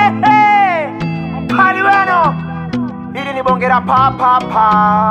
Hehe, mkali weno, ili ni bonge la papapa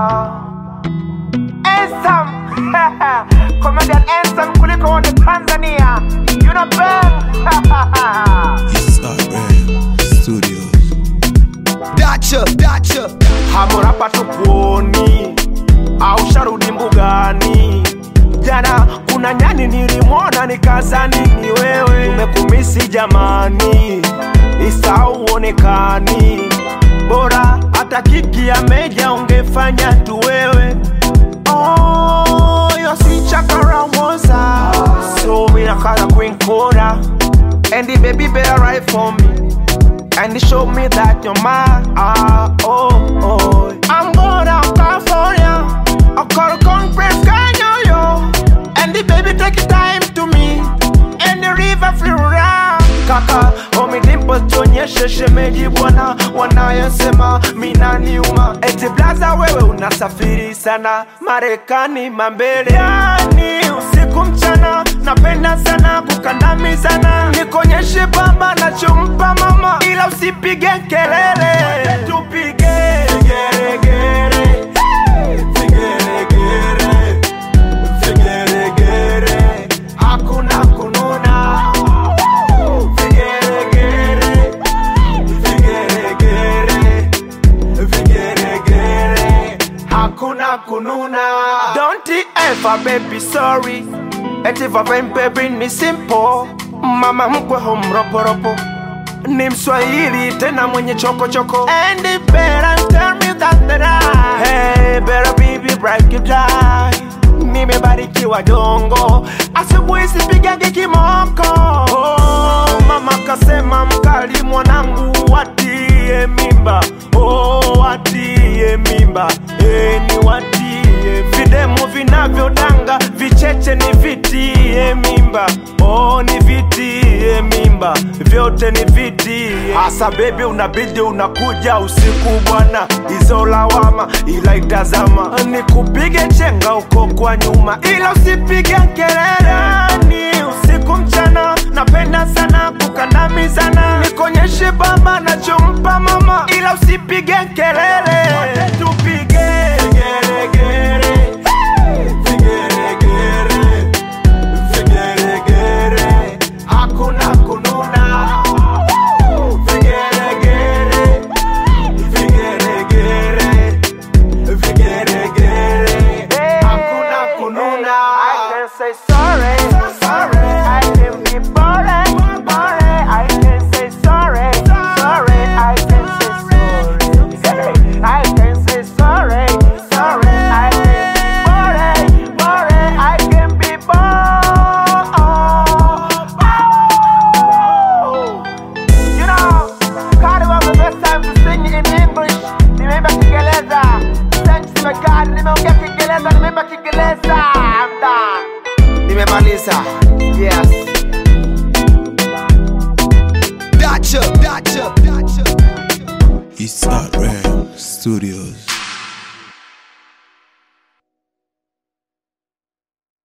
Ensam comedian Ensam kuliko wote Tanzania, you know Ben It's RM Studios. Dacha, dacha. hamurapa tukuoni au sharudi mbugani jana kuna nyani nilimwona nikazani ni wewe tumekumisi jamani isa uonekani bora hata kiki ya meja ungefanya tu wewe oh, yosichakaramosa so minakala kwinkora and the baby better right for me and show me that you're mine. Ah, oh, oh. I'm going out California. I call Congress, Canyon, yo. And the baby take your time to me. And the river flow round. Kaka, omi dimpo tuonyeshe shemeji bwana wanayosema minaniuma eti blaza wewe unasafiri sana marekani mambele yani usiku mchana napenda sana kukandamizana nikonyeshe baba nachompa mama ila usipige kelele tupige geregere vigeregere vigeregere hakuna kununa vigeregere vigeregere vigeregere hakuna kununa don't ever baby sorry eti vavain baby ni simple mama mkwe homroporopo ni mswahili tena mwenye chokochoko and it better tell me that that I hey better baby break it down nimebarikiwa dongo asubuhi sipigage kimoko oh, mama kasema mkali mwanangu watie mimba oh, watie mimba e, ni watie videmu vinavyodanga vicheche ni vitie mimba oh, ni vitie mimba vyote ni vitie hasa bebi unabidi unakuja usiku bwana hizo lawama ila itazama nikupige chenga uko kwa nyuma ila usipige kelele ni usiku mchana napenda sana kukandamizana nikonyeshe baba nachompa mama ila usipige kelele tupige geregere vigeregere vigeregere hakuna kununa vigeregere vigeregere vigeregere hakuna kununa I can say sorry sorry I can be boring boring I can say sorry sorry I can say sorry I can say sorry sorry I can be boring boring I can be boring You know, Carnival the best time to sing in English. Nimeimba Kiingereza. Thanks to my God, nimeongea Kiingereza, nimeimba Kiingereza. I'm done. Nimemaliza. Yes. Dacha, dacha, dacha. It's RM Studios.